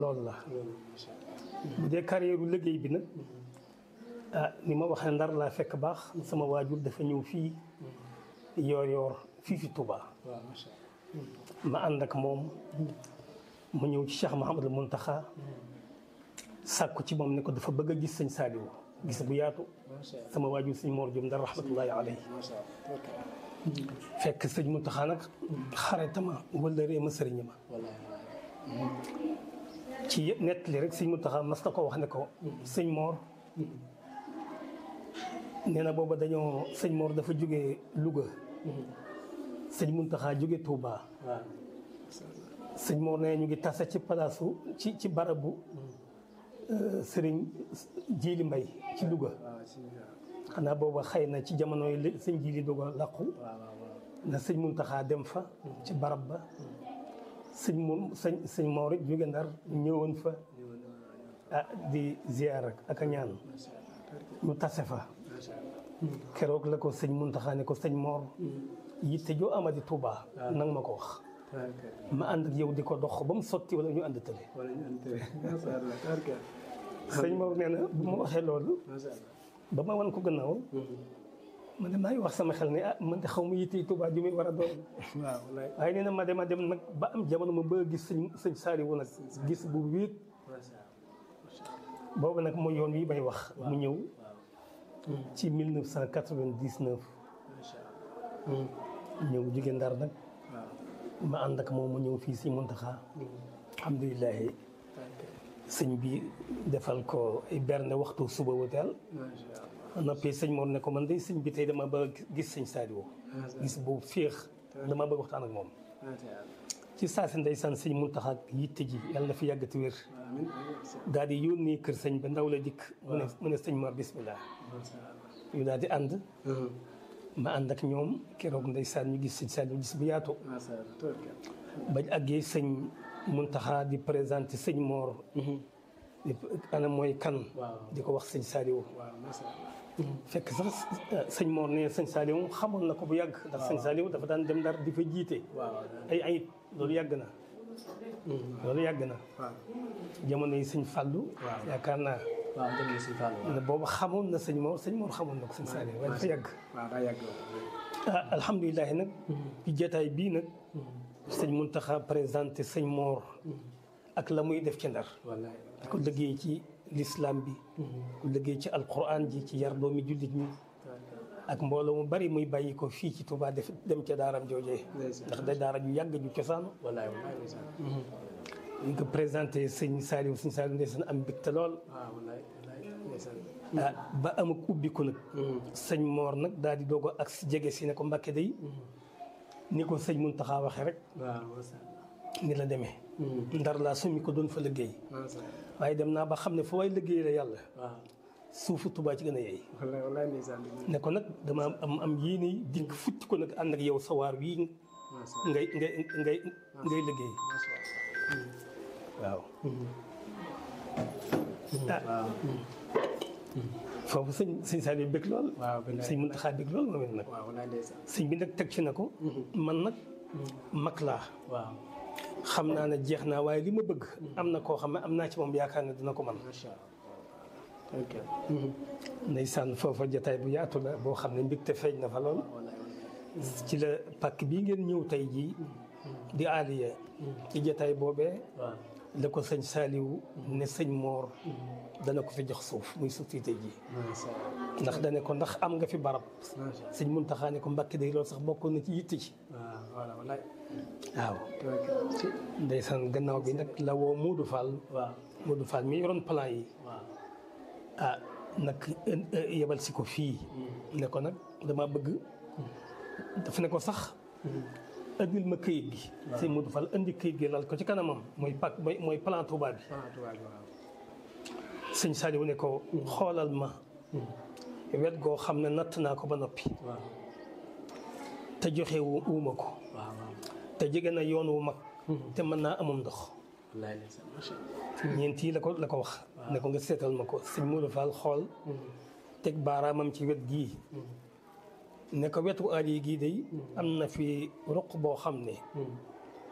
loolu la bu dee carrière liggéey bi nag ah ni ma waxee ndar laa fekk baax sama waajur dafa ñëw fii yoor yoor fii fi Touba ma ànd ak moom mu ñëw ci Cheikh Mouhamadul Mountakha sàkku ci moom ne ko dafa bëgg a gis sëñ Saliou gis bu yaatu sama waajur sëñ Mor Diop ndar rahmatullahi alayhi fekk sëñ Mountakha nag xaritama wala ree ma sëriñ ma ci yëpp nettali rek sëñ Mountakha mas na ko wax ne ko sëñ Mor nee na booba dañoo sëñ Mor dafa jóge Louga sëñ Mountakha jóge Touba sëñ Mor nee ñu ngi tase ci palaasu ci ci barabu sëriñ Jili Mbay ci Louga xanaa booba xëy na ci jamono yi sëñ Jili Louga làqu na sëñ Mountakha dem fa ci barab ba sëñ mu sëñ sëñ Mor it jóge Ndar ñëwoon fa ah di ziar ak a ñaan ñu tase fa keroog la ko sëñ Mountakha ne ko sëñ Mor yitte joo amadi Touba nang ma ko wax ma ànd ak yow di ko dox ba mu sotti wala ñu ànd tële sëñ Mor nee na bu ma waxee loolu ba ma wan ko gannaaw ma ne maa ngi wax sama xel ne ah man de xaw ma yitte Touba ju muy war a doon waaye nee na ma dem a dem nag ba am jamono ma bëgg a gis sëñ sëñ Saliou nag gis bu wéet boobu nag mooy yoon wi may wax mu ñëw ci 1999 ñëw jóge Ndar nag ma ànd ak moom mu ñëw fii si Mountakha alhamdulilah sëñ bi defal ko ay berne waxtu suba wuteel noppi sëñ Mor ne ko man de sëñ bi tey dama bëgg gis sëñ Saliou gis boobu féex dama bëgg waxtaan ak moom ci saa si ndeysaan sëñ Mountakha yitte ji yàlla na fi yàggati wér daal di yónnee kër sëñ ba ndaw la dikk mu ne mu ne sëñ Mor bismillah ñu daal di ànd ma ànd ak ñoom keroog ndeysaan ñu gis sëñ Saliou gis bu yaatu bañ àggee sëñ Mountakha di présenté sëñ Mor di ana mooy kan di ko wax sëñ Saliou fekk sax sëñ Mor ne sëñ Saliou xamoon na ko bu yàgg ndax sëñ Saliou dafa daan dem Ndar di fa jiite ay ayit loolu yàgg na loolu yàgg na jamono yi sëñ Fallou yaakaar naa waaw dëgg la si Fallou ne boobu xamoon na sëñ Mor sëñ Mor xamoon na ko sëñ Saliou waaye dafa yàgg waaw daa yàgg ah alhamdulilah nag ci jotaay bii nag sëñ Mountakha présenté sëñ Mor ak la muy def ci Ndar wallaay di ko liggéey ci l'islam bi ku liggéey ci alquran ji ci yar doomi jullit ñi ak mbooloo mu bari muy bàyyi ko fii ci Touba def dem ca daaram joojee ndax da daara ju yàgg ju cosaan wallaay wallaay ndeysaan ñu ko présenté sëñ Saliou sëñ Saliou ndeysaan am mbégte lool waaw wallaay wallaay ndeysaan ah ba am ak ubbiku nag sëñ Mor nag daal di doog ak si jege si ne ko Mbàkke day ni ko sëñ Mountakha waxee rek waaw macha ni la demee ndar laa summi ko doon fa liggéey allah macha allah waaye dem naa ba xam ne fa waay liggéey la yàlla waaw suufu Touba ci gën a yeey wallaay wallaay ndeysaan ne ko nag dama am am yéene dikk futti ko nag ànd ak yow sawaar wii macha allah ngay ngay ngay ngay liggéey macha allah waaw ah foofu sëñ sëñ Saliou bëgg lool waaw bilaay sëñ Mountakha bëgg lool moom it nag waaw wallaay ndeysaan sëñ bi nag teg ci na ko man nag mag laa waaw xam naa ne jeex naa waaye li ma bëgg am na koo xam ne am naa ci moom yaakaar ne dina ko man macha allah ok ndeysaan foofa jataay bu yaatu la boo xam ne mbégte feeñ na fa lool wallaay wallaay ci la pàkk bii ngeen ñëw tey jii di aaliya ci jataay boobee waaw la ko sëñ Saliou ne sëñ Mor dana ko fi jox suuf muy suuf si tey jii macha allah ndax dane ko ndax am nga fi barab macha allah sëñ Mountakha ne ko Mbàkke day loolu sax bokkoon na ci yitte ci waaw voilà wallaay waaw ok ci ndeysaan gannaaw bi nag la woo Modou Fall waaw Modou Fall mi yoroon plan yi waaw ah nag yebal si ko fii ne ko nag dama bëgg daf ne ko sax andil ma këyit gi sëñ Modou Fall andi këyit gi lal ko ci kanamam mooy pak mooy mooy plan Touba bi ah tubaab bi waaw sëñ Saliou ne ko xoolal ma wet goo xam ne natt naa ko ba noppi waaw te joxe wu uuma ko waaw waaw te jege na yoon wu mag te mën naa amum ndox wallaay ndeysaan macha allah ñeent yi la ko la ko wax ne ko nga seetal ma ko sëñ Modou Fall xool teg baaraamam ci wet gii ne ko wetu aal yi gii day am na fi ruq boo xam ne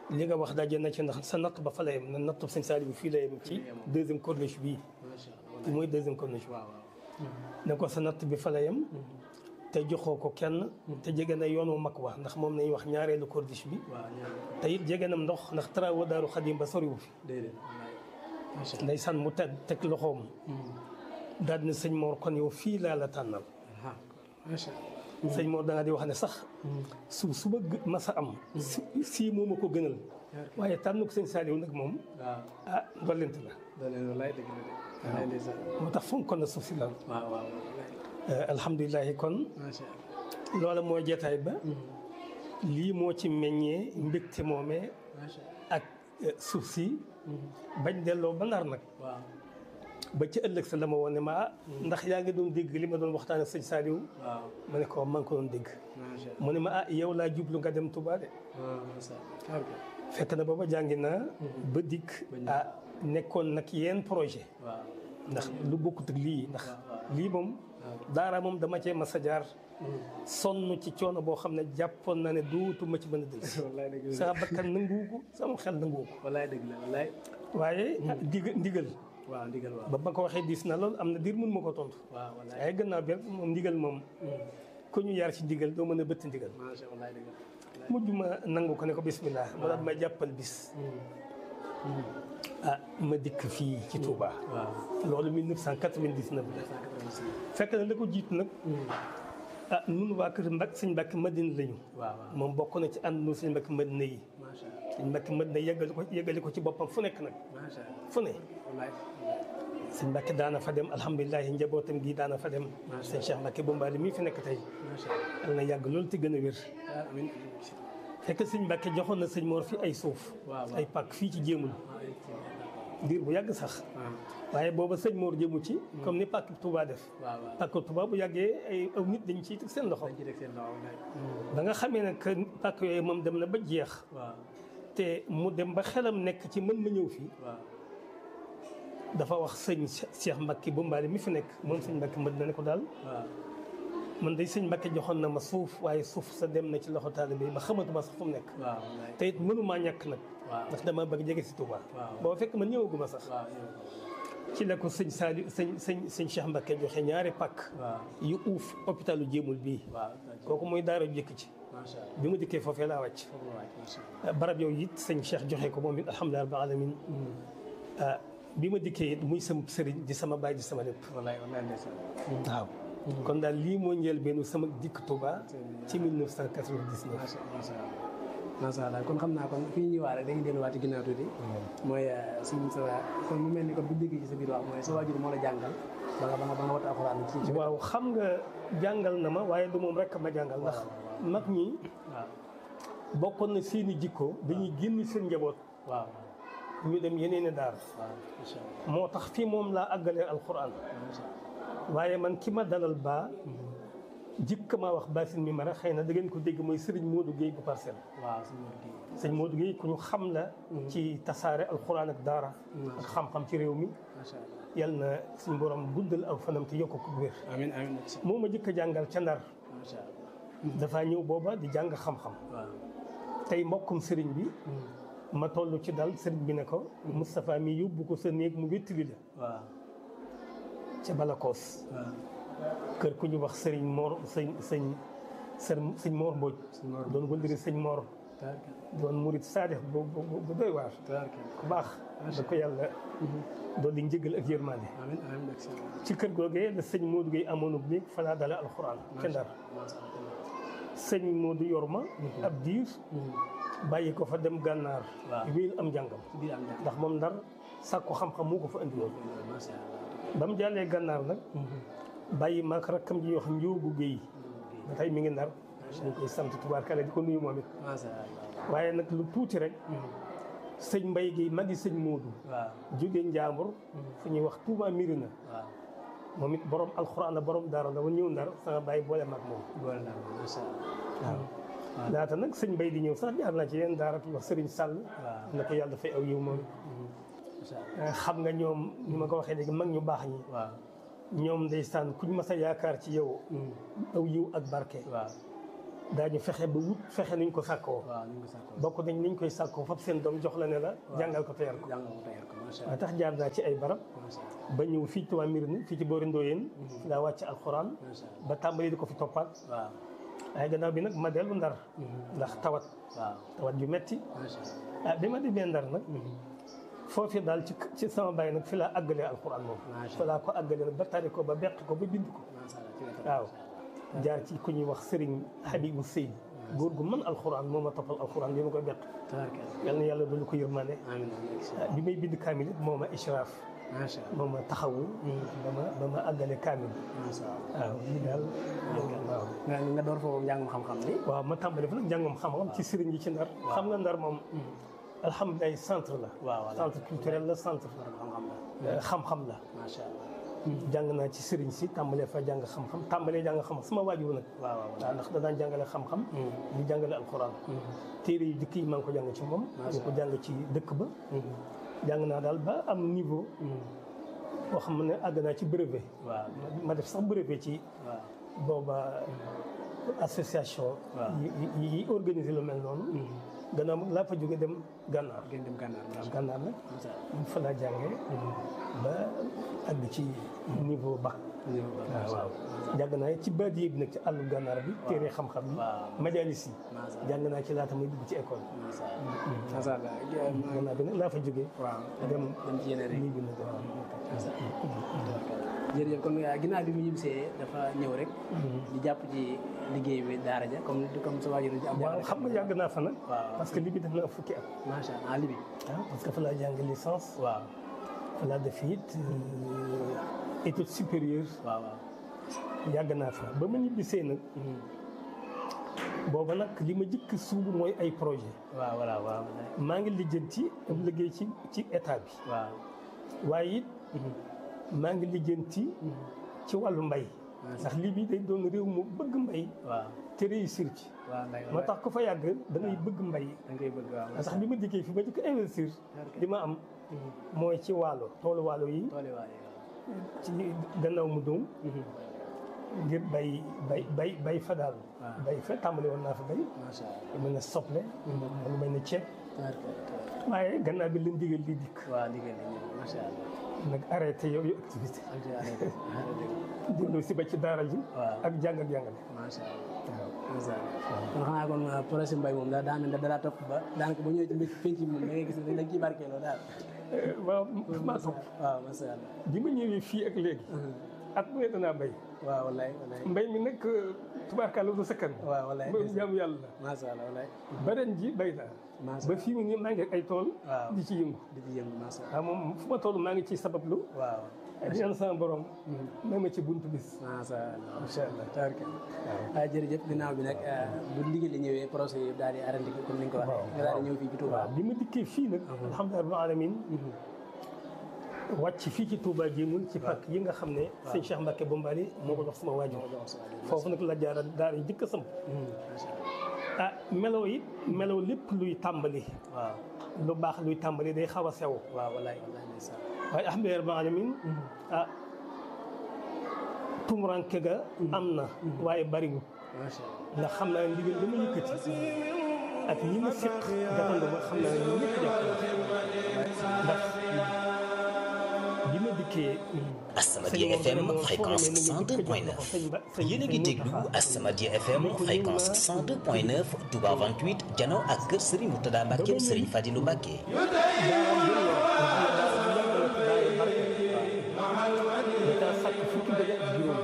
li nga wax daje na ci ndax sa natt ba fa la yem na nattu sëñ Saliou fii la yem ci deuxième corniche bii macha allah mooy deuxième corniche bi waaw waaw. ne ko sa natt bi fa la yem te joxoo ko kenn te jege na yoonu mag wa ndax moom nañuy wax ñaareelu corniche bi waaw ñaar te it jege nam ndox ndax travaux daaru xadim ba soriwu fi déedéet wallaay macha allah. ndeysaan mu teg teg loxoom daal ne sëñ Mor kon yow fii laa la tànnal ah macha allah. sëñ Mor da nga di wax ne sax su su ma gë- masa am si sii moo ma ko gënal waaye tànn ko sëñ Saliou nag moom waaw ah dollent la da leen wallaay dëgg la de. wallaay ndeysaan. moo tax fonk na suuf si lool waaw waaw wallaay alhamdulilahi kon macha allah. loola mooy jeetaay ba lii moo ci meññee mbégte moomee macha allah. ak eh, suuf si bañ delloo ba nar nag waaw ba ci ëllëg sa la ma woon ne ma ah ndax yaa ngi doon dégg li ma doon waxtaan ak sëñ Saliou waaw ma ne ko maa ngi ko doon dégg macha allah. mu ne ma ah yow laa jublu nga dem Touba de waaw macha allah. ok. fekk na booba jàngi naa ba dikk ah nekkoon nag yenn projet waaw. ndax lu bokkut ak lii ndax waaw. lii moom daara moom dama cee mas a jaar sonn ci coono boo xam ne jàppoon na ne duutuma ci mën a dëgg wallaay dëgg la sama bakkan nanguwu ko sama xel nanguwu ko wallaay dëgg la wallaay. waaye dig ndigal waaw ndigal waaw. ba ma ko waxee diis na lool am na diir mun ma ko tontu waaw wallaay. waaye gannaaw bi rek moom ndigal moom ku ñu yar ci ndigal doo mën a bëtt ndigal macha allah wallaay dëgg la. mujj ma nangu ko ne ko bismillah mu daal may jàppal bis ah ma dikk fii ci Touba waaw. loolu 1999 la 186. fekk na la ko jiitu nag ah nun waa kër Mbak sëñ Mbàkke Madina lañu waaw waaw. moom bokk na ci ànd nu sëñ Mbàkke Madina yi macha allah. sëñ Mbàkke Madina yeggali ko yeggali ko ci boppam fu nekk nag macha allah. fu ne wallaay. sëñ Mbàkke daana fa dem alhamdulilah njabootam gi daana fa dem sëñ Cheikh Mbàkke Bombaali mii fi nekk tey macha allah. yal na yàgg loolu te gën a wér ah amiin. fekk sëñ Mbàkke joxoon na sëñ Mor fi ay suuf waaw waaw. ay pàkk fii ci jéemul ah ay kii. diir bu yàgg sax ah waaye booba sëñ Mor jëmu ci comme ni pàkk Touba def waaw waaw. pàkk Touba bu yàggee ay aw nit dañ ciy teg seen loxo dañ ci teg seen loxo wallaay. ba nga xamee ne que pàkk yooyu moom dem na ba jeex waaw te mu dem ba xelam nekk ci mën ma ñëw fii waaw. dafa wax sëñ Cheikh Mbacke Bombaali mi fi nekk moom sëñ Mbacke mën na ne ko daal waaw. man day sëñ Mbacke joxoon na ma suuf waaye suuf sa dem na ci loxo taalibe yi ba xamatuma sax fu mu nekk waaw wallaay. te it mënumaa ñàkk nag waaw. ndax dama bëgg jege si Touba waaw. boo fekk man ñëwaguma sax waaw yow. ci la ko sëñ Saliou sëñ sëñ sëñ Cheikh Mbacke joxe ñaari pàkk waaw. yu uuf hôpitalu jéemul bii waaw. kooku mooy daara ju jëkk ci macha allah. bi mu dikkee foofee laa wàcc foofu la waay macha allah. barab yooyu it sëñ Cheikh joxe ko moom it alhamdulilah rabbil alamin ah bi ma dikkee it muy sama sëriñ di sama baay di sama lépp wallaay wallaay ndeysaan. waaw kon daal lii moo njëlbeenu sama dikk Touba ci 1999 macha macha allah. macha allah kon xam naa kon fi ñu ñëwaat rek dañuy delluwaat ci ginnaaw tuuti. mooy suñu sa kon mu mel ni kon bu ñu déggee ci sa biir wax mooy sa waajur moo la jàngal ba nga ba nga ba nga wat alxuraan ci ci. waaw xam nga jàngal na ma waaye du moom rek ma jàngal ndax mag ñi waaw bokkoon na seeni jikko dañuy génn seen njaboot waaw ñu dem yeneen i daar waaw macha allah. moo tax fii moom laa àggalee alquran macha allah. waaye man ki ma dalal baa jikk maa wax baasin mi mara xëy na da ngeen ko dégg mooy Serigne Modou Guèye bu parcelle waaw suñu wàllu kii. sëñ Modou Guèye ku ñu xam la ci tasaare alquran ak daara ak xam-xam ci réew mi macha allah. yal na suñ borom guddal aw fanam te yokk ko wér amiin amiin macha moo ma jëkk a jàngal ca ndar macha allah. dafa ñëw booba di jàng xam-xam waaw. tey mbokkum sëriñ bi ma toll ci dal sëriñ bi ne ko Moustapha mi yóbbu ko sa néeg mu wéttali la waaw. ca Balakoos waaw. kër ku ñu wax sëriñ Mor sëñ sëñ sëñ sëñ Mor Mbodj Sëñ Mor doon wëndëri sëñ Mor tabarkalla doon murit saadix bu bu bu doy waar tabarkalla. ku baax da ko yàlla doon di njëgal ak yërmande amiin amiin macha allah. ci kër googee la sëñ Modou Gueye amoonub néeg fa laa dale alxuraan ca Ndar macha allah. sëñ Modou yor ma ab diir bàyyi ko fa dem gànnaar Waaw. wéyal am njàngam ci biir am njàng. ndax moom ndar sàkku xam-xam moo ko fa indi woon macha allah. ba mu jàllee gànnaar nag bàyyi maak rakkam ji wax njóogu géey ba tey mi ngi ndar ñu koy sant tubaarkale di ko nuyu moom it macha allah. waaye nag lu tuuti rek sëñ mbay gi magi sëñ Moodu waaw. jóge njaambur fu ñuy wax Touba Mirina waaw. moom it borom alxuraan la borom daara la ba ñëw ndar sama bàyyi boole mag moom boole naa ko macha allah. waaw laata nag sëñ mbay di ñëw sax jaar naa ci yeneen daara ku wax sëriñ Sall waaw. na ko yàlla dafay aw yiw moom macha allah. xam nga ñoom ni ma ko waxee léegi mag ñu baax ñi waaw. ñoom ndeysaan kuñ mas a yaakaar ci yow aw yiw ak barke waaw. daañu fexe ba wut fexe niñ ko sàkkoo waaw ñu ngi ko sàkkoo bokk nañ niñ koy sàkkoo fab seen doom jox la ne la jàngal ko teyar ko jàngal ko tayar ko macha waaye allah tax jaar naa ci ay barab macha allah ba ñëw fii Tuubaa Mbirni fii ci boori Ndoyeen fi laa wàcc alxuraan macha allah ba tàmbali di ko fi toppaat waaw waaye gannaaw bi nag ma dellu ndar ndax tawat waaw tawat ju metti macha allah ah bi ma demee ndar nag foofu daal ci ci sama bàyyi nag fi laa àggalee alxuraan moom Macha fi laa ko àggalee nag ba tari ko ba beq ko ba bind ko macha allah ci la waaw jaar ci ku ñuy wax Serigne Habibou Seydi góor gu mën alxuraan moo ma toppal alxuraan bi ma koy beq tabarkalla yal na yàlla doolu ko yërmande amiin ah, bi may bind kaamil it moo ma ishraaf macha allah moo ma taxawu ba ma ba ma àggale kaamil macha allah waaw lii daal waaw nga nga door foofu njàngum xam-xam bi waaw ma tàmbali fa nag njàngam xam-xam ci sëriñ yi ci ndar xam nga ndar moom alhamdulilah centre la waaw voilà centre culturel la centre xam-xam la euh, xam-xam la macha allah jàng naa ci sëriñ si tàmbalee fa jàng xam-xam tàmbalee jàng xam-xam sama waajur nag waaw waaw waaw ndax danaa jàngale xam-xam di jàngale alxuraan téere yu dëkk yi maa ngi ko jàng ci moom ñu ko jàng ci dëkk ba jàng naa daal ba am niveau boo xam ne àgg naa ci brevet waaw ma def sax brevet ci waaw booba association Waaw. yi yi yi organiser lu mel noonu gannaaw mag laa fa jóge dem gànnaar ngeen dem gànnaar macha allah gànnaar nag macha allah mu fa laa jàngee ba àgg ci niveau bac waaw waaw jàng naa ci baadiye bi nag ci àllu gànnaar bi téere xam-xam yi waaw. majalis yi macha allah jàng naa ci laata muy dugg ci école macha allah macha allah gannaaw bi nag laa fa jóge waaw dem dem ci yeneen rek nii bi nag waaw jërëjëf kon ginnaaw bi mu ñibbisee dafa ñëw rek di jàpp ci liggéey bi daara ja comme comme sa waajur ji am waaw xam nga yàgg naa fa nag waaw parce que li bi def na fukki at macha allah li bi ah parce que fa laa jàng licence waaw fa laa def it euh, étude supérieure waaw waaw yàgg naa fa ba ma ñibbisee nag booba nag li ma jëkk suubu mooy ay projet waaw voilà waaw maa ngi lijjanti am liggéey ci ci état bi waaw waaye it maa ngi lijjanti ci wàllu mbay ndax lii bi day doon réew mu bëgg mbay waaw te réussir ci waaw nday moo tax ku fa yàgg da ngay bëgg mbay da ngay bëgg waaw ndax bi ma dikkee fi ma jëkk investir li ma am mooy ci waalo toolu waalo yi tooli waaye ci gannaaw mu doom ngir bay bay bay bay fa daal waaw. bay fa tàmbali woon naa fa bay macha allah lu mel ne soble lu mel ne ceeb tabaraka waaye gannaaw bi leen digal li dikk waaw liggéey nañu macha allah nag arrêté yooyu activité am ci arrêté arrêté dellu si ba ci daara ji waaw ak jàng ak jàngale macha allah macha allah kon xanaa kon projet mbay moom daal daa mel ne da daa topp ba daanaka ba ñëwee ci mbir penc mi moom da ngay gis ne dañ ciy barkeeloo daal waaw maa topp waaw macha allah bi ma ñëwee fii ak léegi at bu ne danaa bay waaw wallaay wallaay mbay mi nag tubaarkàlla du sakkan waaw wallaay mooy jaamu yàlla la macha allah wallaay ba ren ji bay naa macha ba fii mu ne maa ngi ak ay tool waaw di ci yëngu di ci yëngu macha allah waaw moom fu ma toll maa ngi ci sabablu waaw di ñaan sama borom may ma ci buntu bis macha allah incha allah tabaraka waaw jërëjëf ginnaaw bi nag bu ndigal li ñëwee projet yi daal di arrêté ko comme ni nga ko waxee nga daal di ñëw fii ci Touba waaw bi ma dikkee fii nag alhamdulilah rabbil alamin wàcc fii ci Touba jéemul ci pàkk yi nga xam ne sëñ Cheikh Mbacke Bombali moo ko jox sama waajur foofu nag la jaara daara yi jëkk a samp ah melaw it melaw lépp luy tàmbali waaw lu baax luy tàmbali day xaw a sew waaw wallaay wallaay ndeysaan waaye alhamdulilah rabbil alamin ah tumuranke ga am na waaye bariwul macha allah ndax xam naa ne ndigal dama yëkkati ak ñi ma fiq gàttandu ma xam naa ne ñoom ñëpp jàpp nañ ndax bi ma dikkee As-Samadiyya FM fréquence 102.9 yéen a ngi déglu As-Samadiyya FM fréquence 102.9 Touba 28 jano ak kër Serigne Moutada Mbacke Serigne Fadilou Mbacke daa sàkk fukki bëgg ak juróom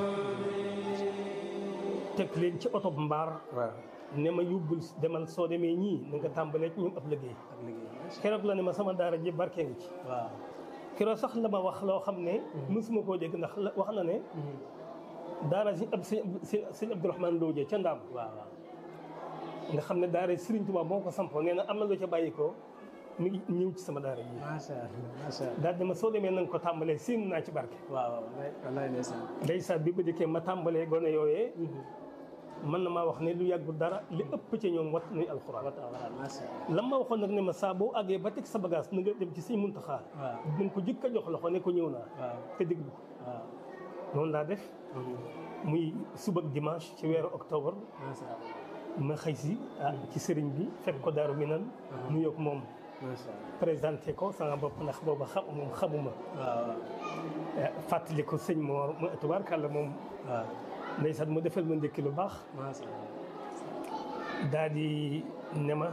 teg leen ci oto mbaar waaw ne ma yóbbul demal soo demee ñii na nga tàmbalee ci ñoom ab liggéey ak liggéey keroog la ne ma sama daara ji barkee ngi ci waaw keroog sax la ma wax loo xam ne mësuma koo dégg ndax la- wax na ne daara si ab sëñ sëñ Abdourahmane Lo ca Ndaam waaw waaw nga xam ne daara Serigne Touba boo ko sampoo nee na am na lu ca bàyyi ko mi ngi ñëw ci sama daara ji macha allah macha allah daal dama soo demee na nga ko tàmbalee séen naa ci barke waaw waaw wallaay wallaay ndeysaan ndeysaan bi ba dikkee ma tàmbalee gone yooyee mën na maa wax ne lu yàggul dara li ëpp ci ñoom wat nuy alxuraan waaw macha allah lan ma waxoon nag ne ma saa boo àggee ba teg sa bagage na nga dem ci sëñ Muntaxa waaw dinañ ko jëkk a jox loxo ne ko ñëw naa waaw te déglu ko waaw noonu laa def muy suba ak dimanche ci weeru octobre macha allah ma xëy si ah ci sëriñ bi fekk ko daaru mi nan nu yoog moom macha allah présenté ko sama bopp ndax booba xam moom xamuma waaw fàttali ko sëñ Mor mu tubaarkàlla moom waaw ndeysaan mu defal ma ndékki lu baax macha allah daal di ne ma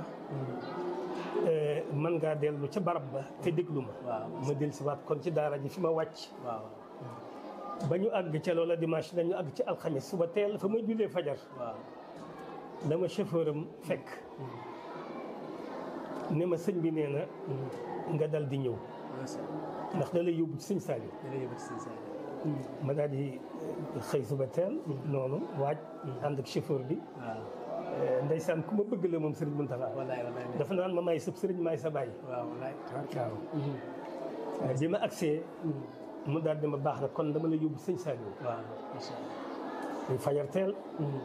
mën ngaa dellu ca barab ba te déglu ma waaw ma dellu si waat kon ci daara ji fi ma wàcc waaw ba ñu àgg ca loola dimanche dañu àgg ci alxames suba teel fa ma jullee fajar waaw la ma chauffeur am fekk ne ma sëñ bi nee na nga dal di ñëw macha allah ndax da lay yóbbu ci sëñ Saliou jërëjëf si sa ma daal di xëy suba teel noonu waaj ànd ak chauffeur bi waaw ndeysaan ku ma bëgg la moom sëriñ Mountakha wallaay wallaay dafa naan ma may sëb sëriñ maay sa bàyyi waaw wallaay waaw bi ma agsee mu daal di ma baax na kon dama la yóbbu sëñ Saliou waaw macha allah muy fajar teel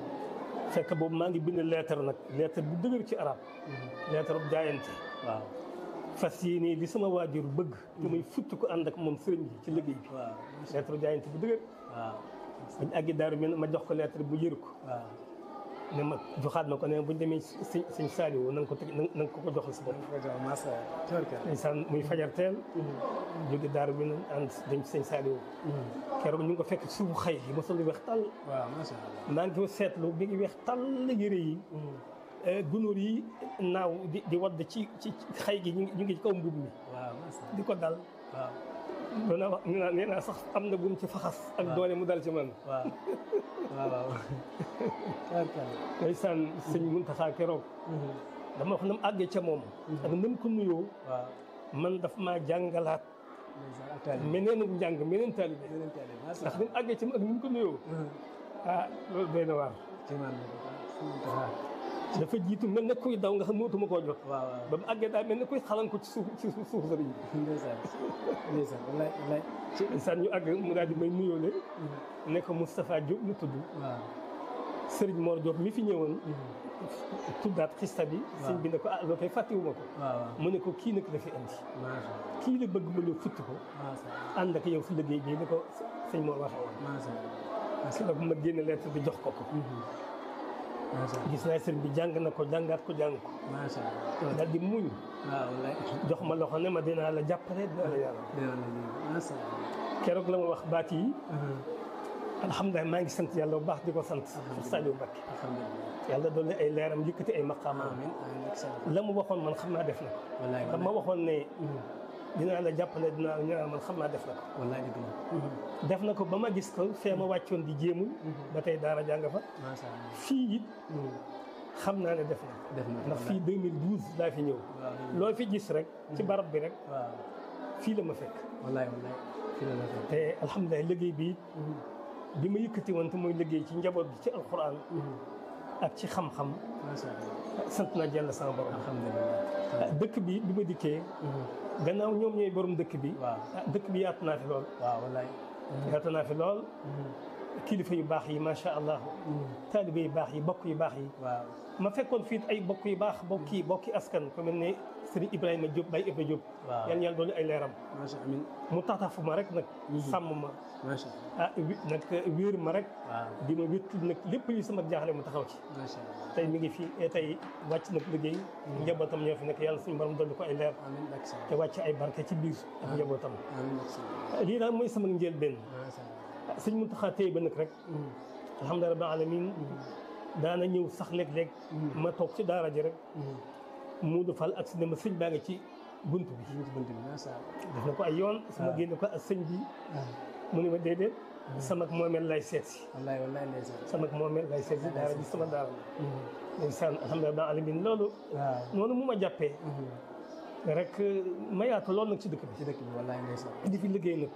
fekk boobu maa ngi bind lettre nag lettre bu dëgër ci arab lettre bu jaayante waaw fas yii nii li sama waajur bëgg te muy futti ko ànd ak moom sëriñ bi ci liggéey bi waaw lettre bu jaayante bu dëgër waaw bañ àggi daaru mi ma jox ko lettre bu yër ko waaw ne ma joxaat ma ko ne buñ demee sëñ sëñ Saliou na nga ko teg na nga ko ko joxal sa bopp macha allah tubarkalla ndeysaan muy fajar teel jóge daaru mi ànd dem ci sëñ Saliou keroog ñu ngi ko fekk ci suufu xëy gi mosul di weex tàll waaw macha allah maa ngi ko seetlu bi ngi weex tàll yëre yi gunóor yi naaw di di wadd ci ci xëy gi ñu ngi ñu ngi ci kaw mbub mi waaw macha allah di ko dal waaw doona wax nee naa nee naa sax am na bu mu ci faxas ak doole mu dal ci man waaw waaw waaw tubarkalla ndeysaan sëñ Muntaxa keroog dama wax na mu àggee ca moom ak na mu ko nuyoo waaw man daf maa jàngalaat ndeysaan ak taalibe meneen njàng meneen taalibe yeneen taalibe macha ndax allah ni mu àggee ca moom ak ni mu ko nuyoo ah loolu doy na waar ci man la ko suñu taxaar dafa jiitu mel ne kuy daw nga xam mootuma koo jot waaw waaw ba mu àggee daal mel ne kuy xalan ko ci suuf ci suuf suuf sëriñ bi ndeysaan ndeysaan wallaay wallaay ci ndeysaan ñu àgg mu daal di may nuyoole ne ko Moustapha Diop lu tudd waaw Serigne Mor Diop mi fi ñëwoon tuddaat xista bi sëñ bi ne ko ah loo koy fàttewuma ko waaw waaw mu ne ko kii nag la fi indi macha allah kii la bëgg mu ñëw futti ko macha allah ànd ak yow si liggéey bi ni ko sëñ Mor waxee woon macha allah si la bu ma génne lettre bi jox ko ko macha allah gis naa sëriñ bi jàng na ko jàngaat ko jàng ko macha allah daal di muñ waaw wallaay jox ma loxo ne ma dinaa la jàppale dinaa la yàlla dina la lii macha allah keroog la ma wax baat yi alhamdulilah maa ngi sant yàlla bu baax di ko sant Saliou Mbacké alhamdulilah yàlla doon ay leeram yëkkati ay maqaamaam amiin amiin ak salaam la mu waxoon man xam naa def na ko wallaay ndax ma waxoon ne dinaa la jàppale dinaa la ñaanal man xam naa def na ko wallaay dëgg la def na ko ba ma gis ko fee ma wàccoon di jéemul ba tey daara jàng fa macha allah fii it xam naa ne def na ko def na ko ndax fii 2012 laa fi ñëw waaw loo fi gis rek ci barab bi rek waaw fii la ma fekk wallaay wallaay fi la la fekk te alhamdulilah liggéey bi bi ma yëkkati woon te mooy liggéey ci njaboot bi ci alquran ak ci xam-xam macha allah sant naa jàll sama borom alhamdulilah dëkk bi bi ma dikkee gannaaw ñoom ñooy borom dëkk bi waaw ah dëkk bi yaatu naa fi lool waaw wallaay yaatu naa fi lool kilifa yu baax yi macha allah taalibe yu baax yi bokk yu baax yi waaw ma fekkoon fii ay bokk yu baax bokki bokki askan ku mel ne Serigne Ibrahima Diop Baye Ibra Diop waaw yal na yàlla doon ay leeram macha amiin mu taxafu ma rek nag sàmm ma macha ah wi- nag wéer ma rek allah di ma wéttul nag lépp li sama jaaxle mu taxaw ci waaw macha allah tey mi ngi fii eh, tey wàcc nag liggéey njabootam ñoo fi nekk yàlla suñu borom dolli ko ay leer amiin ak salaam te wàcc ay barke ci biir ak njabootam amiin ak salaam lii daal mooy sama njëlbéen macha allah sëñ Muntaxa tey ba nag rek alhamdulilah rabbil alamin daana ñëw sax léeg-léeg ma toog ci daara ji rek mu defal ak si ne ma sëñ baa ngi ci bunt bi ñu ci bunt bi macha allah def na ko ay yoon sama génne ko ak sëñ bi mu ne ma déedéet sama moomeel lay seet si wallaay wallaay ndeysaan sama moomeel lay seet si daara ji sama daara la ndeysaan alhamdulilah rabbil alamin loolu waaw noonu mu ma jàppee rek ma yaatu loolu nag ci dëkk ci dëkk bi wallaay ndeysaan bi di fi liggéey nag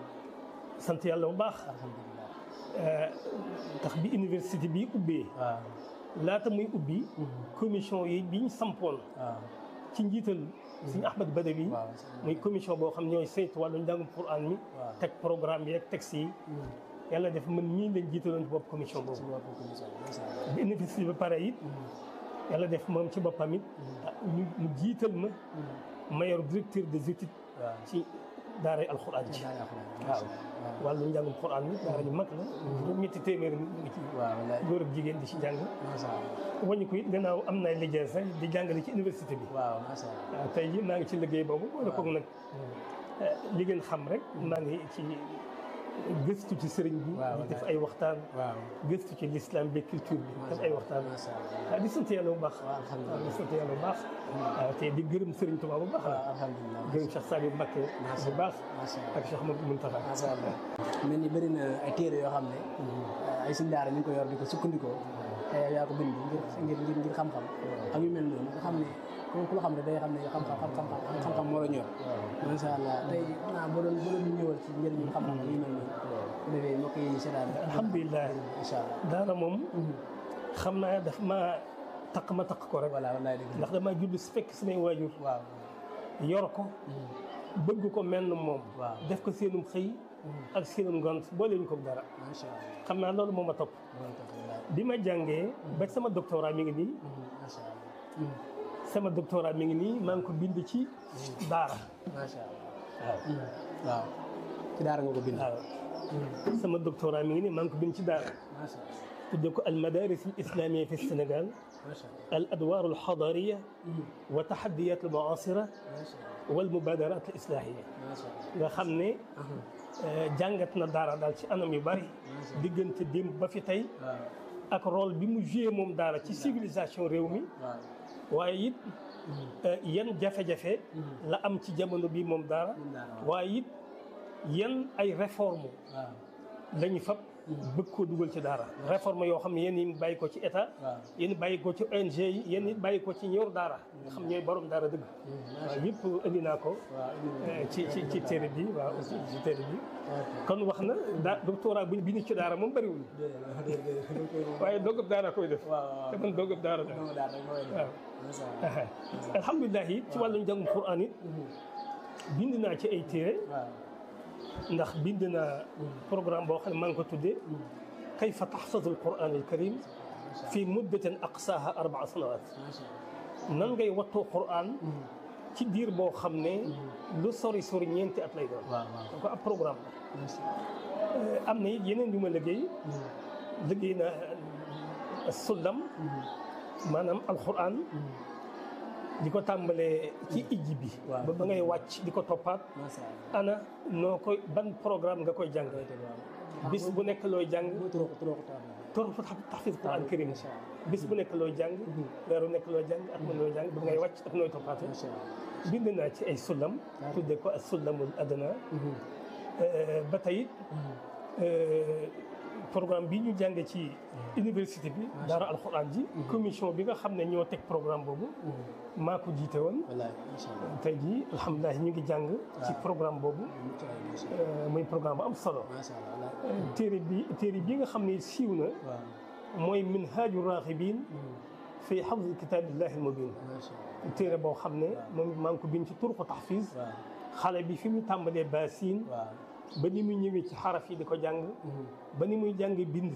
sant yàlla bu baax alhamdulilah tax bi université bi ubbee waaw laata muy ubbi commission yi bi ñu sampoon waaw ci njiital suñu Ahmad Badawi waaw muy commission boo xam ñooy saytu wàllu njàngum Quran mi waaw teg programme yi ak texte yi yàlla def man ñii lañ jiitaloon ci bopp commission boobu suñu wàllu commission macha allah bi université ba pare it yàlla def moom ci boppam it ñu ñu jiital ma ma yor directeur des études waaw ci daaray alxuraan ci waaw wàllu njàngum xuraan bi daara ju mag la juróom ñetti téeméer nit ngi ci waaw wallaay góor ak jigéen di ci jàng macha allah wañu ko it gannaaw am na liggéey sax di jàngale ci université bi waaw macha allah waaw tey jii maa ngi ci liggéey boobu wala koog nag li ngeen xam rek maa ngi ci gëstu ci sëriñ bi waaw di def ay waxtaan waaw gëstu ci l'islam bi culture bi def ay waxtaan macha allah waaw di sant yàlla bu baax waaw alhamdulilah waaw di sant yàlla bu baax waaw te di gërëm sëriñ Tuubaa bu baax waaw alhamdulilah gërëm Cheikh Saliou Mbacké bu baax macha allah ak Cheikh Ahmadou Mountakha macha allah mel ni bëri na ay téere yoo xam ne ay suñ daara ñu ngi ko yor di ko sukkandikoo te yow yaa ko bind ngir ngir ngir ngir xam-xam ak yu mel noonu nga xam ne ku ku la xam ne day xam ne xam-xam xam-xam xam-xam moo la ñor macha allah tey xanaa boo doon boo doon ñëwal ci njëriñu xam-xam ak yu mel noonu bu defee mbokk yi seetaan alhamdulilah incha allah daara moom xam naa daf ma taq ma taq ko rek voilà wallaay dëgg ndax damaa judd si fekk samay waajur waaw yor ko bëgg ko mel na moom waaw def ko seenum xëy ak seenum ngont boole ñu ko dara macha allah xam naa loolu moo ma topp loolu tax wallaay bi ma jàngee ba sama doctorat mi ngi nii macha allah sama doctorat mi ngi nii maa ngi ko bind ci daara macha allah waaw waaw ci daara nga ko bind waaw sama doctorat mi ngi nii maa ngi ko bind ci daara macha allah tudde ko al madaris al islamia fi Sénégal macha allah al adwar al xadariya wa taxadiyat al muasira macha allah wal mubadarat al islahia macha allah nga xam ne jàngat na daara daal ci anam yu bari diggante démb ba fi tey waaw ak rôle bi mu joué moom daara ci civilisation réew mi waaw waaye it yan jafe-jafe la am ci jamono bi moom daara waaye it yan ay réforme waaw la ñu fab bëgg koo dugal ci daara réforme yoo xam ne yéen yi bàyyi ko ci état waaw yéen bàyyi ko ci ONG yi yéen it bàyyi ko ci ñor daara nga xam ñooy borom daara dëgg waaw yëpp indi naa ko waaw eh, ci ci ci téere bi waaw ci ci téere bi kon wax na daa doctorat bu bi ñu ci daara moom bëriwul waaye doggab daara koy def waaw te man doggab daara la waaw daal rek mooy waaw macha allah alhamdulilah it ci wàllu njàngum Qur'an it bind naa ci ay téere waaw ndax bind naa programme boo xam ne maa ngi ko tuddee kayfa taxfazu alquran alkarim fi muddatin aqsaaha arbaa sanawat macha allah nan ngay wattoo Qur'an ci diir boo xam ne lu sori sori ñeenti at lay doon waaw waaw donc ab programme la macha allah am na it yeneen yu ma liggéey liggéey na sullam maanaam alquran di ko tàmbalee ci ijji bi Waaw. ba ba ngay wàcc di ko toppaat macha allah ana noo koy ban programme nga koy jàng bis bu nekk looy jàng mooy turoo turoo tax tor fa taxfiz quran karim macha allah bis bu nekk looy jàng weeru nekk looy jàng ak mën looy jàng ba ngay wàcc ak nooy toppaate macha allah bind naa ci ay sullam tudde ko as sullamul adna ba tey it programme bi ñu jàng ci université bi daara alxuraan ji commission bi nga xam ne ñoo teg programme boobu maa ko jiite woon wallaay macha allah tey jii alhamdulilah ñu ngi jàng ci programme boobu mucc ayib macha allah muy programme bu am solo macha allah wallaay téere bi téere bi nga xam ne siiw na waaw mooy minhaaju raaxibin fi xafdi kitaabillahi almubin macha allah téere boo xam ne moom maa ngi ko bind ci turqu taxfiz waaw xale bi fi mu tàmbalee baasin waaw ba ni muy ñëwee ci xaraf yi di ko jàng ba ni muy jàng bind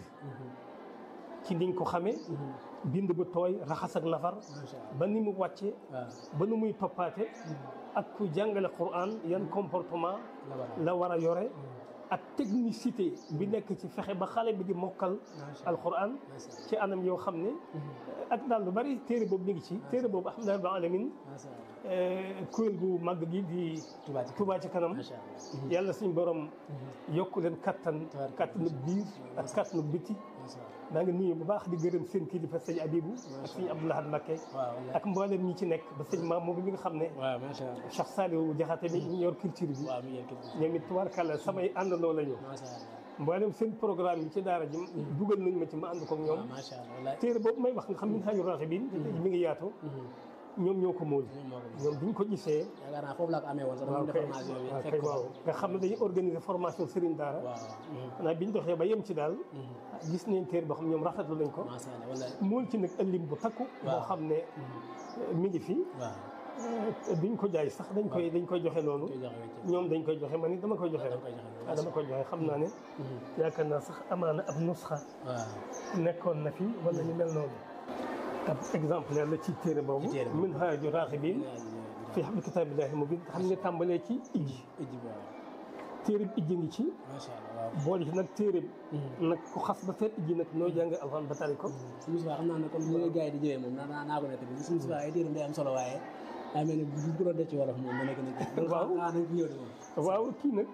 ci niñ ko xamee bind bu tooy raxas ak nafar macha allah ba ni mu wàcce waaw ba ni muy toppaate ak ku jàngale Qur'an yan comportement la war la war a yore ak technicité bi nekk ci fexe ba xale bi di mokkal macha allah alquran macha ci anam yoo xam ne ak daal lu bari téere boobu mi ngi ci téere boobu alhamdulilah rabbil alamin macha allah kuréel gu màgg gi di Touba ci Touba ci kanam macha allah yàlla suñu borom yokk leen kattan Tabaaraka kattanu biir ak kattanu biti macha allah maa ngi nuyu bu baax di gërëm seen kilifa sëñ Abibu ak sëñ Abdoulahad Mbacké waaw wallaay ak mboolem ñi ci nekk ba sëñ Mamour mi nga xam ne waaw macha allah Cheikh Saliou Diakhaté mi ñu yor culture bi waaw mi ngi kii ñoom it tubaarkàlla samay àndandoo la ñu macha allah mboolem seen programme yi ci daara ji dugal nañ ma ci ma ànd ko ak ñoom waaw macha allah wallaay téere boobu may wax nga xam min haaju raaxibiin mi ngi yaatu ñoom ñoo ko móol ñoom moo ko gis ñoom biñ ko gisee yaakaar naa foofu laa ko amee woon sax dama waaw def kay formation bi waaw fekk kay ko waaw nga xam ne dañuy organiser formation Serigne Daara waaw xanaa biñ doxee ba yem ci daal gis nañ téere boo xam ñoom rafetlu nañ ko macha allah wallaay mool ci nag ëllim bu takku boo xam ne mi ngi fi waaw duñ ko jaay sax dañ koy dañ koy joxe noonu koy joxe wecc ñoom dañ koy joxe man it dama koy joxe da rek koy joxe waaw dama koy joxe xam naa ne yaakaar naa sax amaana ab nusxa waaw nekkoon na fi wala ñu mel noonu ab exemplaire la ci téere boobu Ci téere boobu. min haaju raaxibiin fii xam ne kitaabillahi mu bind xam nga tàmbalee ci ijji ijji bi waaw téere bi ijji ngi ci macha allah waaw boole ci nag téere bi nag ku xas ba feet ijji nag noo jàng alxuraan ba tari ko suñu subaa xam naa ne comme ni gars yi di jëwee moom naa naa ko nekk bi suñu subaa ay téeram day am solo waaye daa mel ne bu bu doon def ci wolof moom da nekk nekk Waaw. ah dañ ko ñëw de moom waaw kii nag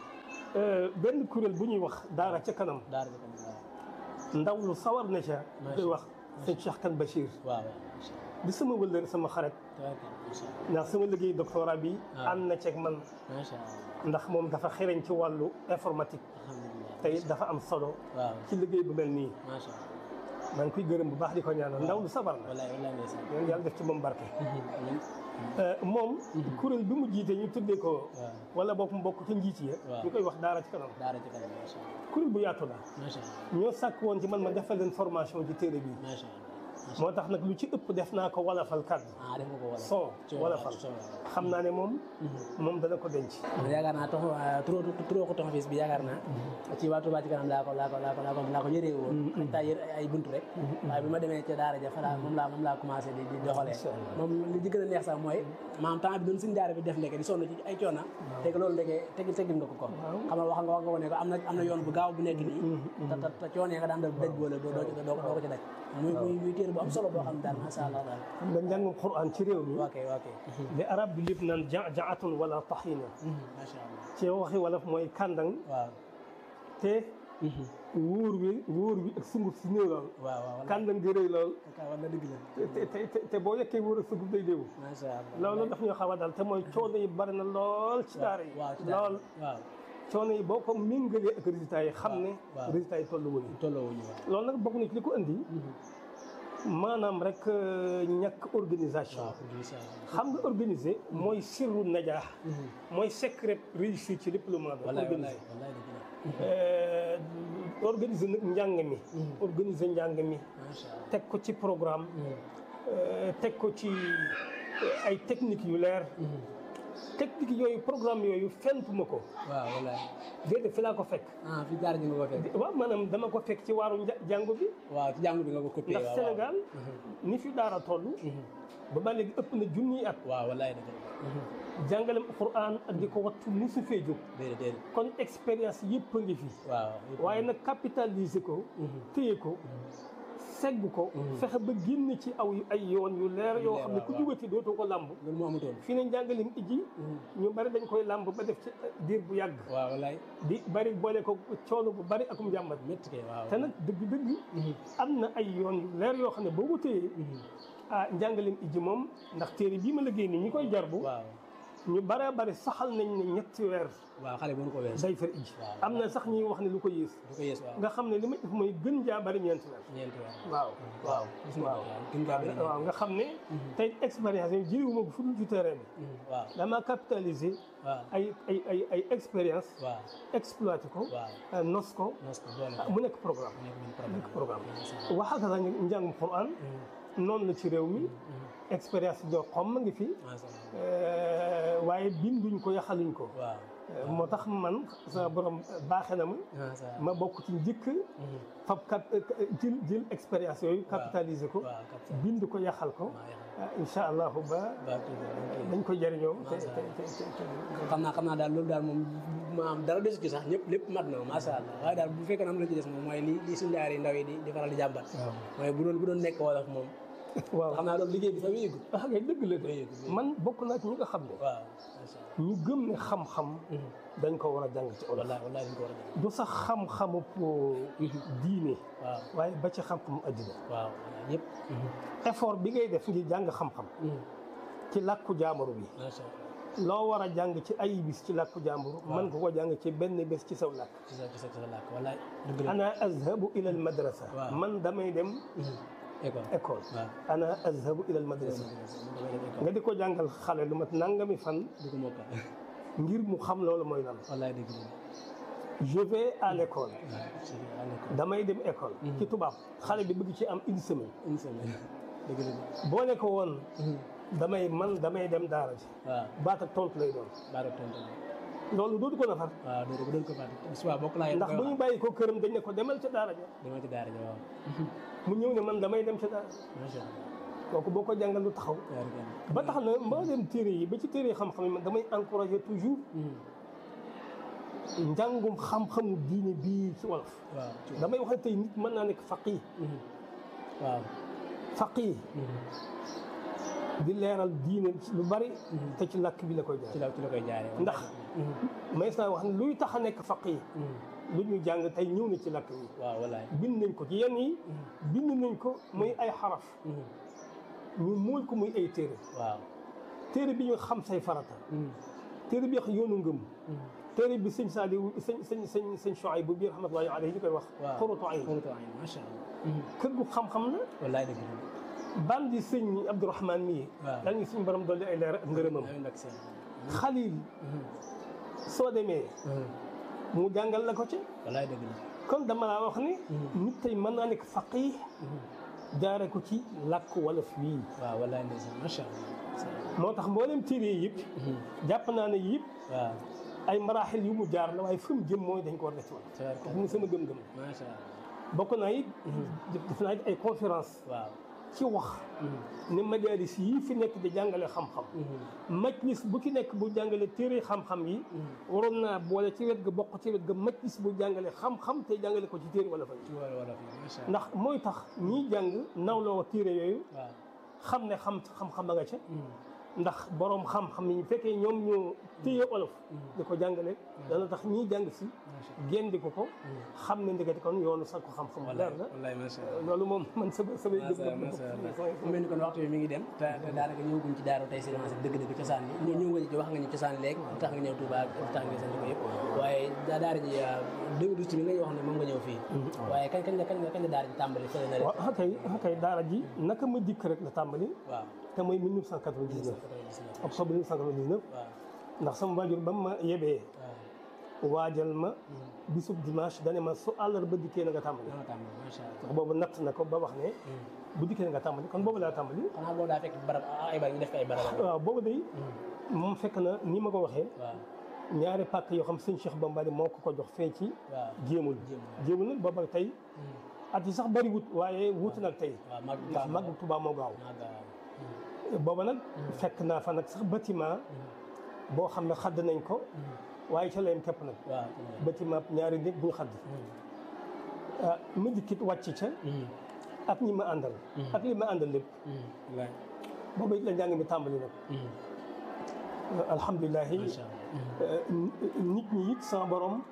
benn kuréel bu ñuy wax daara ca kanam daara ji tamit waaw ndaw lu sawar na ca koy wax sëñ Cheikh Kane Bachir waaw waaw macha allah di sama wëllëre sama xarit tabaraka macha allah ndax sama liggéey doctorat bi Ah. ànd na ceeg man macha allah ndax moom dafa xereñ ci wàllu informatique alhamdulilah te it dafa am solo waaw ci liggéey bu mel nii macha allah maa ngi koy gërëm bu baax di ko ñaanal ndaw lu sabar na wallaay wallaay ndeysaan yoon yàlla def ci moom barke amiin Euh, moom kuréel bi mu jiite ñu tuddee ko waaw wala boog mu bokk ci njiit ya Waaw. ñu koy wax daara ci kanam daara ji tamit macha allah kuréel bu yaatu la macha allah ñoo sàkk woon ci man ma defal leen formation ci téere bi macha allah moo tax nag lu ci ëpp def naa ko wolofal kàddu ah def nga ko wala son ci wolofal son xam naa ne moom moom dana ko denc yaakaar naa tox trop trop ko toxafis bi yaakaar naa ci waa Touba ci kanam laa ko laa ko laa ko laa ko laa ko yëree woon ak taa yër ay buntu rek waaye bi ma demee ca daara ja fa laa moom laa moom laa commencé di di doxalee moom li ci gën a neex sax mooy maanaam temps bi doon suñu daara bi def ndeke di sonn ci ay coona teg loolu ndeke tegil tegil nga ko ko xam nga wax nga wax nga ko ne ko am na am na yoon bu gaaw bu nekk nii te te te coonee nga daan def daj boole doo doo doo doo ko ci daj muy muy muy téere bu am solo boo xam ne daal masha Allah daal xam nga njàngum Qur'an ci réew mi waa kay waa kay li arab bi lépp naan ja jaatun wala taxina masha Allah ci waxi wolof mooy kàndang waaw te wóor wi wóor wi ak sunguf si néew lool waaw waaw kàndang di rëy lool kay war na dëgg la te te te te boo yekkee wóor ak sunguf day déewu masha Allah loolu daf ñoo xaw a dal te mooy coono yi bari na lool ci daara yi waaw ci daara lool waaw coono yi boo ko méngalee ak résultats yi xam ne waaw. résultats yi tollu wuñu tolloo wuñu waaw loolu nag bokk na ci li ko indi maanaam rek euh, ñàkk organisation waaw masha Allah xam nga organiser mooy sirru najaax mooy secret réussir ci lépp lu mën a doon wallaay organiser wallaay wallaay dëgg la Euh, organiser nag njàng mi organiser njàng mi masha Allah teg ko ci programme euh, teg ko ci euh, ay techniques yu leer techniques yooyu programme yooyu fentuma ko waaw wallaay déedéet fi laa ko fekk ah fi daara ji nga ko fekk waaw maanaam dama ko fekk ci waaru nja- jàngu bi waaw ci jàngu bi nga ko copié ndax waaw Sénégal ni fi daara toll ba ba léegi ëpp na junniy at waaw wallaay dëgg la jàngalem Alxuraan ak di ko wattu musu fee jóg déedéet déedéet kon expérience yëpp a ngi fi waaw waaye nag capitaliser ko téye ko segg ko fexe ba génn ci aw ay yoon yu leer yoo xam ne ku jugati dootoo ko làmb loolu moo amutoon fii ne njàngalem ijji ñu bari dañ koy làmb ba def ci diir bu yàgg waaw wallaay di bari boole ko coono bu bari akum jàmbat métti kay waaw te nag dëgg-dëgg am na ay yoon yu leer yoo xam ne boo ko téyee ah njàngalem ijji moom ndax téere bii ma liggéey nii ñi koy jarbu waaw ñu bare bari saxal nañ ne ñetti weer waaw xale mënu ko wees day fer ijji Waaw. am na sax ñuy wax ne lu ko yées du ko yees waaw nga xam ne li may def mooy gën jaa bari ñeenti weer ñeenti weer waaw waaw gis nga waaw waaw gën gaa bëri waaw nga xam ne tey expérience yi jëriwuma ko fu dul ci terrain bi waaw dama capitaliser waaw ay ay ay ay expérience waaw exploité ko waaw euh, nos ko nos ko boole ah, ko mu nekk programme nekk mu benn nekk programme programme waxal ka njàngum Quran noonu la ci réew mi expérience doo xom ma ngi fi masha Allah euh, waaye binduñ ko yaxaluñ ko waaw Euh, moo tax man sama borom baaxe na ma masha Allah ma bokk ci njëkk fab cap jël jël expérience yooyu capitaliser ko waaw cap ça bind ko yaxal ko maa yaxal ah, incha allahu ba ba tuuti dañ ko jëriñoo te Masha te te te te- xam naa xam naa daal loolu daal moom maam dara desu ci sax ñëpp lépp mat na masha Allah waaye daal bu fekkee am na ci des moom mooy li li suñu daara yi ndaw yi di di faral di jàmbat mooy bu doon bu doon nekk wolof moom waaw xam naa loolu liggéey bi sax wéyegul ah ngay dëgg la de wéyegul man bokk naa ci ñi nga xam ne waaw masha Allah ñu gëm ne xam-xam dañ ko war a jàng ci olof wallaay wallaay dañ ko war a def du sax xam-xamu pour diine waaw waaye ba ci xam-xamu addina waaw ñëpp effort bi ngay def ngir jàng xam-xam ci làkku jaamuru bi masha Allah loo war a jàng ci ay bis ci làkku jaamburu mën nga ko jàng ci benn bés ci saw làkk ci sa ci sa ci sa làkk wallaay dëgg la ana azhabu ila al madrasa Waaw. man damay dem école école waaw ana azhabu ila al madrasa damay dem école nga di ko jàngal xale lu mat nangami fan du ko mokkal ngir mu xam loolu mooy lan wallaay dëgg la je vais à l'école waaw ci à l'école damay dem école ci tubaab xale bi bëgg ci am une semaine une semaine dëgg la boo ne ko woon damay man damay dem daara ji waaw baat ak tontu lay doon baaro tontu loolu dootu ko nafar waaw doo ko doon ko fàtte suba bokk laa ndax bu ñu bàyyi ko këram dañ ne ko demal ca daara ja dama ci daara ja waaw mu ñëw ne man damay dem ca daara macha allah kooku boo ko jàngal lu taxaw ba tax na mboolem téere yi ba ci téere yi xam-xam yi man damay encouragé toujours njàngum xam-xamu diine bii ci wolof waaw damay wax ne tey nit mën naa nekk faqih waaw faqih di leeral diine ci lu bari te ci làkk bi la koy ci jaar la ci la koy jaaree ndax may naa wax ne luy tax a nekk faqih lu ñu jàng tey ñëw na ci làkk bi waaw wallaay bind nañ ko ci yenn yi bind nañ ko muy ay xaraf ñu muul ko muy ay téere waaw téere bi ñu xam say farata téere bi wax yoonu ngëm téere bi sëñ Saaliw sëñ sëñ sëñ sëñ Shuayb bu biir rahmatullahi alayhi ñu koy wax waaw xuratu ayn xuratu ayn macha allah kër gu xam-xam la wallaay dëgg la bandi sëñ Abdourahman mii waaw. yal ñu suñu borom dolli ay leer ak ngërëmam amiin ak seen xalil soo demee mu jàngal la ko ci wallaay dëgg la kon dama laa wax ni nit tey mën naa nekk faqih jaare ko ci làkk wolof wii waaw wallaay ndeysaan macha allah moo tax mboolem téere yi yëpp jàpp naa ne yëpp waaw ay maraaxil yu mu jaar la waaye fi mu jëm mooy dañ ko war a def ci wolof tabaraka kooku mu sama gëm-gëm macha allah bokk naa it def naa it ay conférence waaw ci wax ne majalis yii fi nekk di jàngale xam-xam majlis bu ci nekk bu jàngale téere xam-xam yi waroon naa boole ci wet ga bokk ci wet ga majlis bu jàngale xam-xam te jàngale ko ci téere wala fa ci wàllu wolof yi macha allah ndax mooy tax ñiy jàng nawloo téere yooyu waaw xam ne xam xam-xam a nga ca ndax borom xam-xam yi fekkee ñoom ñoo téye olof di ko jàngale dana tax ñiy jàng si génn ko ko xam ne ndekete kon yoonu sax ko xam-xam bu leer la wallaay macha allah loolu moom man sama samay macha allah gëm-gëm macha allah mu mel ni kon waxtu bi mi ngi dem te te daanaka ñëwaguñ ci daaru tey si dëgg-dëgg cosaan bi ñëw ñëw nga ci wax nga ñu cosaan léegi lu tax nga ñëw Touba ak lu tax nga sant ko yëpp waaye daa daara ji 2012 bi nga wax ne moom nga ñëw fii waaye kañ kañ la kañ la kañ la daara ji tàmbali fële na waaw ah kay ah kay daara ji naka ma dikk rek la tàmbali waaw te mooy 1999 octobre 1999 waaw ndax sama waajur ba ma yebee waaw waajal ma bisub dimanche dane ma su àllarba dikkee na nga tàmbali dama tàmbali macha allah ndax boobu natt na ko ba wax ne bu dikkee na nga tàmbali kon boobu laa tàmbali xanaa boo daa fekk barab ay barab ñu def ko ay barab waaw boobu day moom fekk na ni ma ko waxee waaw ñaari pàkk yoo xam sëñ Cheikh Bambali moo ko ko jox fee ci waaw jéemul jéemul nag booba tey at yi sax bari wut waaye wut nag tey waaw mag ndax mag Tuubaa moo gaaw mag waaw booba nag fekk naa fa nag sax bâtiment boo xam ne xadd nañ ko waaye ca layam képp nag waaw bâtiment ñaari néeg bu ñu xadd ah ma dikkit wàcc ca ak ñi ma àndal ak li ma àndal lépp wallaay booba it la njàng mi tàmbali nag alhamdulilahi macha allah nit ñi it sama borom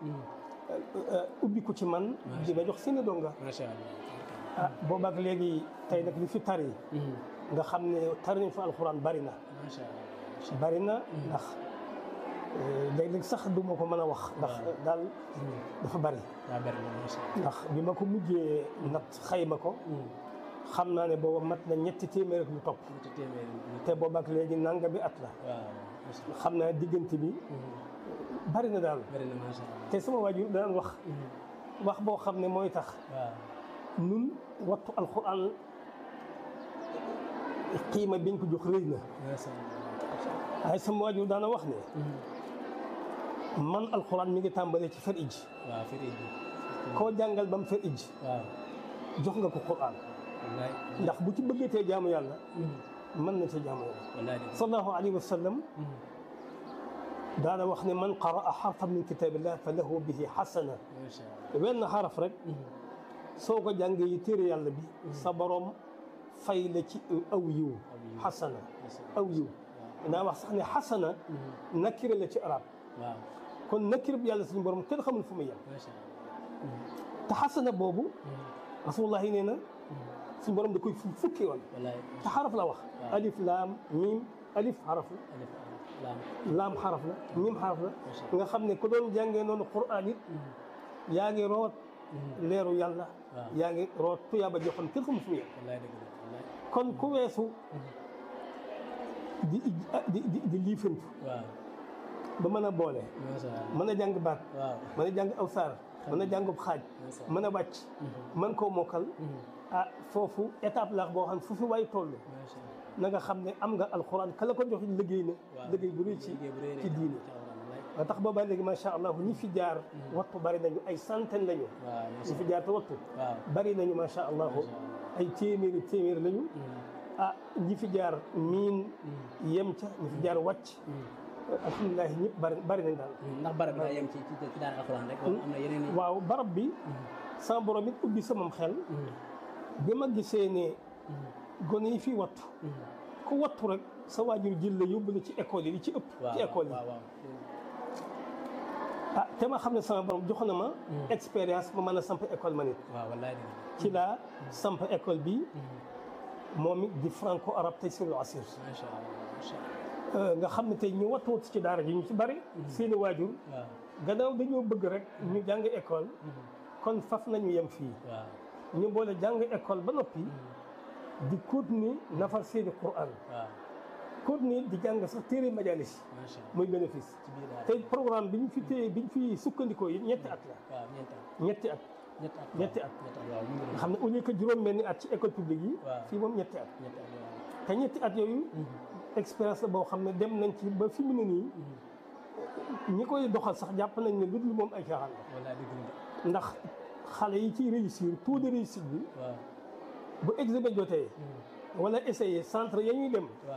ubbi ko ci man di ma jox seeni donga macha allah ah boobaak léegi tey nag li fi tari nga xam ne tari nañ fa alxuraan bari na macha allah bari na ndax léeg-léeg sax du ma ko mën a wax ndax daal dafa bari waaw bari na macha allah ndax bi ma ko mujjee nat xayma ko xam naa ne booba mat na ñetti téeméer ak lu topp ñetti téeméer nit te boobaak léegi nanga bi at la waaw macha allah xam naa diggante bi bari na daal bari na macha allah te sama waajur daan wax wax boo xam ne mooy tax waaw nun wattu alxuraan xiima biñ ko jox rëy na macha allah waaye sama waajur daana wax ne man alxuraan mi ngi tàmbalee ci fer ij waaw firi bi koo jàngal ba mu fer ij waaw jox nga ko quraan wallaay ndax bu ci bëggatee jaamu yàlla mën na ci jaamu yàlla wallaay dëgg sallallahu alayhi wa sallam daana wax ne man qaraa xarfan min kitaabillah fa lahu bihi xasana macha allah wenn xaraf rek soo ko jàngee yi téere yàlla bi sa borom fay la ci aw yiw xasana aw yiw naa wax sax ne xasana nakira la ci arab waaw kon nakira bi yàlla suñu borom kenn xamul fu mu yem macha allah te xasana boobu rasulullah yi nee na suñu borom da koy fu fukki yoon wallaay te xaraf la wax alif laam miim alif xaraf la alif laam laam xaraf la miim xaraf la nga xam ne ku doon jàngee noonu quraan it yaa ngi root leeru yàlla waaw. yaa ngi root tuyaaba joo xam kenn xamul fu mu yem wallaay dëgg la wallaay kon ku weesu di di di di liifantu waaw ba mën a boole macha allah mën a jàng baat waaw mën a jàng aw saar mën a jàngub xaaj mën a wàcc mën koo mokkal ah foofu étape la boo xam ne fu fi waay toll macha allah na nga xam ne am nga alxuraan kala ko jox liggéey na waaw. liggéey bu rëy ci liggéey bu rëy rëy ci diine ci alxuraan wallaay ba tax boobaa léegi macha allah ñi fi jaar wattu bari nañu ay centaine lañu waaw ñi macha fi jaar te wattu waaw bari nañu macha allah ay téeméeri téeméeri lañu ah ñi fi jaar miin yem ca ñi fi jaar wàcc alhamdulilah ñëpp bari bari nañ daal ndax barab bi daa yem ci ci ci daara alxuraan rek wala am na yeneen i waaw barab bi sama borom it ubbi samam xel bi ma gisee ne gone yi fi wattu ku wattu rek sa waajur jël la yóbbu la ci école yi li ci ëpp waaw ci école yi waaw waaw ah te ma xam ne sama borom jox na ma expérience ma mën a samp école ma nit waaw wallaay dëgg ci laa samp école bi moom it di franco arabe tey sur asir macha allah macha allah nga xam ne tey ñu wattuwut ci daara ji ñu ci bari seeni waajur waaw gannaaw dañoo bëgg rek ñu jàng école kon faf nañu yem fii waaw ñu boole jàng école ba noppi di continuer nafar seeni Qur'an waaw continuer di jàng sax téere majalis macha allah muy bénéfice ci biir daara tey programme bi ñu fi téye bi ñu fi sukkandikoo yi ñetti at la waaw ñeenti at ñetti at ñetti at ñetti at ñetti at waaw mu ngi nga xam ne au lieu que juróom benni at ci école publique yi waaw. fii moom ñetti at ñetti at waaw te ñetti at yooyu expérience la boo xam ne dem nañ ci ba fi mu ne nii ñi koy doxal sax jàpp nañ ne lu dul moom ay caaxaan la wallaay dëgg la ndax xale yi ciy réussir taux de réussite bi waaw bu examen jotee wala essayer centre ya ñuy dem